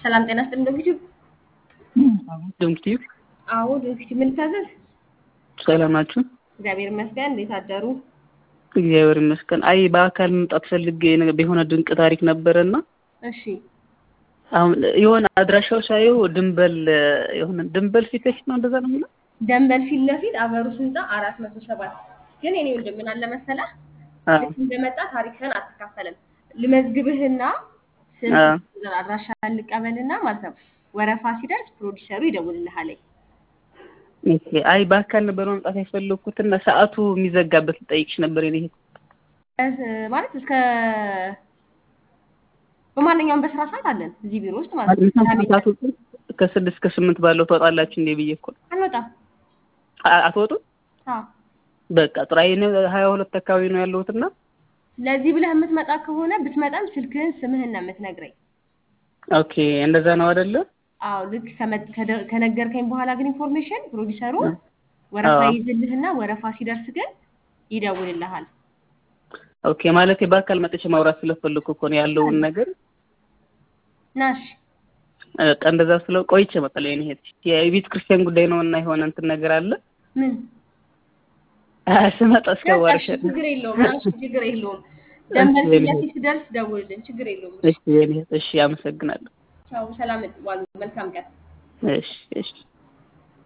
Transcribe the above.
ሰላም ጤና ይስጥልኝ። ዶክቲቭ ዶክቲቭ አዎ፣ ዶክቲቭ ምን ልታዘዝ? ሰላም ናችሁ? እግዚአብሔር ይመስገን። እንዴት አደሩ? እግዚአብሔር ይመስገን። አይ በአካል መምጣት ፈልጌ የሆነ ድንቅ ታሪክ ነበረና እሺ፣ አሁን የሆነ አድራሻው ሳየው ድንበል የሆነ ድንበል ፊት ለፊት ነው እንደዛ ነው የሚለው ደንበል ፊት ለፊት አበሩስ ህንፃ አራት መቶ ሰባት ግን እኔ ወንድም ምን አለ መሰለህ ልክ እንደመጣ ታሪክህን አትካፈልም። ልመዝግብህና ስም አድራሻ ልቀበልና ማለት ነው። ወረፋ ሲደርስ ፕሮዲሰሩ ይደውልልሃል። ኦኬ። አይ በአካል ነበር መምጣት የፈለኩትና ሰዓቱ የሚዘጋበት ልጠይቅሽ ነበር። የኔ ማለት እስከ በማንኛውም በስራ ሰዓት አለን እዚህ ቢሮ ውስጥ ማለት ነው። ከስድስት ከስምንት ባለው ትወጣላችሁ እንዴ ብዬ እኮ አንወጣም። አትወጡም? አዎ በቃ ጥራዬ ሀያ ሁለት አካባቢ ነው ያለሁትና ለዚህ ብለህ የምትመጣ ከሆነ ብትመጣም ስልክህን ስምህን ነው የምትነግረኝ። ኦኬ እንደዛ ነው አይደለ? አዎ ልክ ከነገርከኝ በኋላ ግን ኢንፎርሜሽን ፕሮዲሰሩ ወረፋ ይይዝልህና ወረፋ ሲደርስ ግን ይደውልልሃል። ኦኬ ማለት በአካል መጥቼ ማውራት ስለፈለኩ እኮ ነው ያለውን ነገር ናሽ በቃ እንደዛ ስለው ቆይቼ እመጣለሁ። የኔ እህት የቤተ ክርስቲያን ጉዳይ ነው እና የሆነ እንትን ነገር አለ ምን ስመጣ እስከ ዋርሸ ችግር የለውም ናሽ ችግር የለውም። ደንበል ፊት ለፊት ስደርስ ደውልልን፣ ችግር የለውም። እሺ የኔ እህት እሺ፣ አመሰግናለሁ። ቻው፣ ሰላም ዋሉ፣ መልካም ቀን። እሺ እሺ